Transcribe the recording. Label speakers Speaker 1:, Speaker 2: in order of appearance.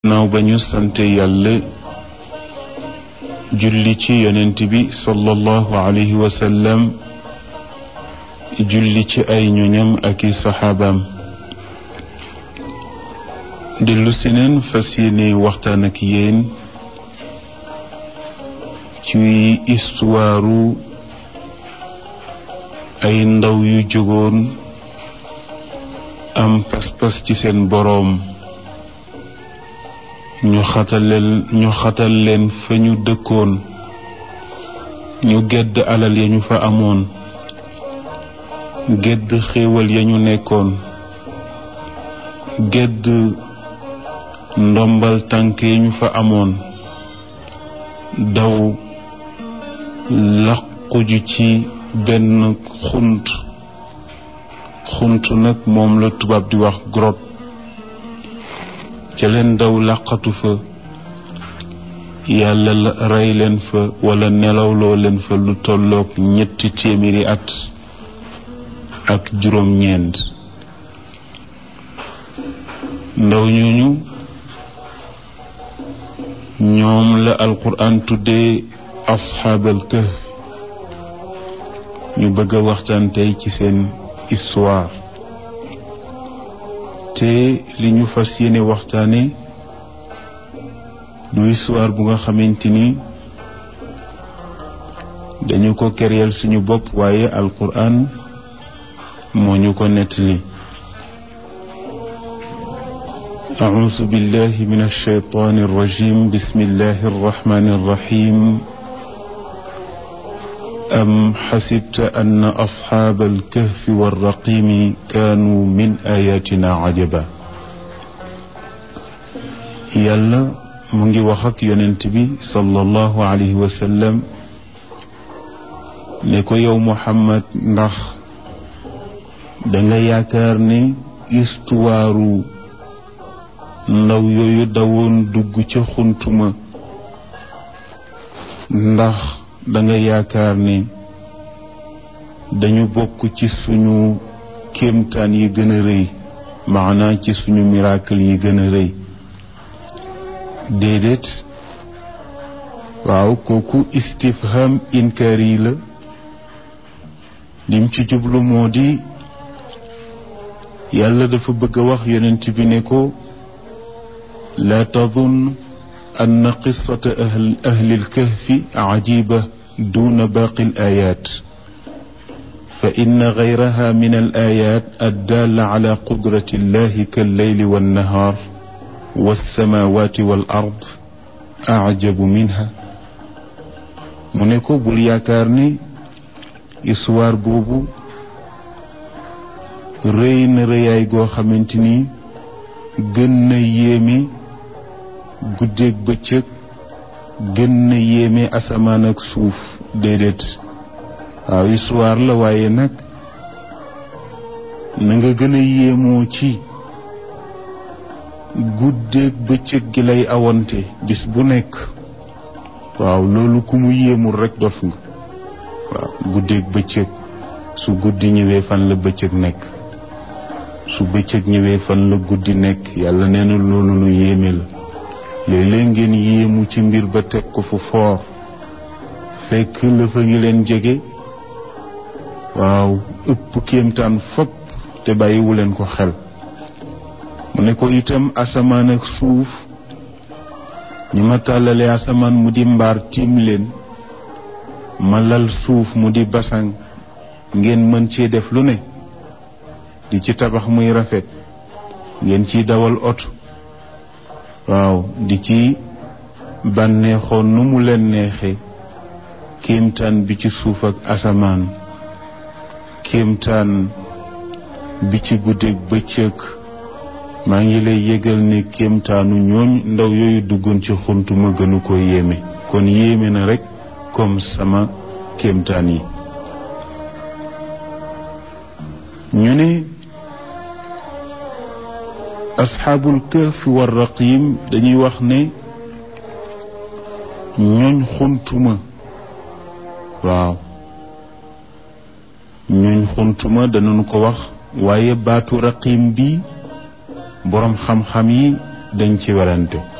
Speaker 1: naaw ba ñu sante yàlla julli ci yonent bi sallallahu alayhi wa sallam julli ci ay ñoñam ak i saxaabaam dellu si neen fas yéene waxtaan ak yéen ci istuwaaru ay ndaw yu jógoon am pas-pas ci seen boroom ñu xataleel ñu xatal leen fa ñu dëkkoon ñu gedd alal ya ñu fa amoon gedd xéewal ya ñu nekkoon gedd ndombal tànk ya ñu fa amoon daw laquju ci benn xunt xunt nag moom la tubaab di wax grotte ca leen daw làqatu fa yàlla la rey leen fa wala nelawloo leen fa lu tolloog ñetti téeméeri at ak juróom-ñeent ndaw ñooñu ñoom la alquran tuddee asxaabal kahf ñu bëgg a waxtaan tey ci seen histoire te li ñu fas yéene waxtaane du histoire bu nga xamante ni dañu ko kéréel suñu bopp waaye alquran moo ñu ko nettali أعوذ بالله من الشيطان الرجيم بسم الله الرحمن الرحيم أم حسبت أن أصحاب الكهف والرقيم كانوا من آياتنا عجبا yàlla mu ngi wax ak yonent bi sallallahu alayhi wa sallam ne ko yow Muhammad ndax danga yaakaar ne istuwaaru ndaw yooyu dawoon dugg ca xuntuma ndax danga yaakaar ne dañu bokk ci suñu kéemtaan yi gën a rëy maanaa ci suñu miracle yi gën a rëy déedéet waaw kooku istifham inkaari la lim ci jublu moo di yàlla dafa bëgg a wax yonent bi ne ko laa tadun أن قصة أهل, أهل الكهف عجيبة دون باقي الآيات فإن غيرها من الآيات الدالة على قدرة الله كالليل والنهار والسماوات والأرض أعجب منها mu ne ko bul yaakaar ni histoire boobu rëy na rëyaay goo xamante ni gën na yéeme guddeeg bëccëg gën na yéeme asamaan ak suuf déedéet waaw histoire la waaye nag na nga gën a yéemoo ci guddeeg bëccëg gi lay awante bis bu nekk waaw loolu ku mu yéemul rekk dof nga waaw guddeeg bëccëg su guddi ñëwee fan la bëccëg nekk su bëccëg ñëwee fan la guddi nekk yàlla nee na loolu lu yéeme la léeg-léeg ngeen yéemu ci mbir ba teg ko fu foor fekk la fa ngi leen jege waaw ëpp kéemtaan fopp te bàyyiwu leen ko xel mu ne ko itam asamaan ak suuf ñi ma tàllalee asamaan mu di mbaar tiim leen ma lal suuf mu di basang ngeen mën cee def lu ne di ci tabax muy rafet ngeen ciy dawal oto waaw di ci bànneexoon nu mu leen neexe kéemtaan bi ci suuf ak asamaan kéemtaan bi ci guddeeg bëccëg maa ngi lay yëgal ne kéemtaanu ñooñ ndaw yooyu duggoon ci xunt ma gënu ko yéeme kon yéeme na rekk comme sama kéemtaan yi ñu ne asxaabul kahf war raqim dañuy wax ne ñooñ xuntuma waaw ñooñ xuntuma danañu ko wax waaye baatu raqim bi boroom xam-xam yi dañ ci werante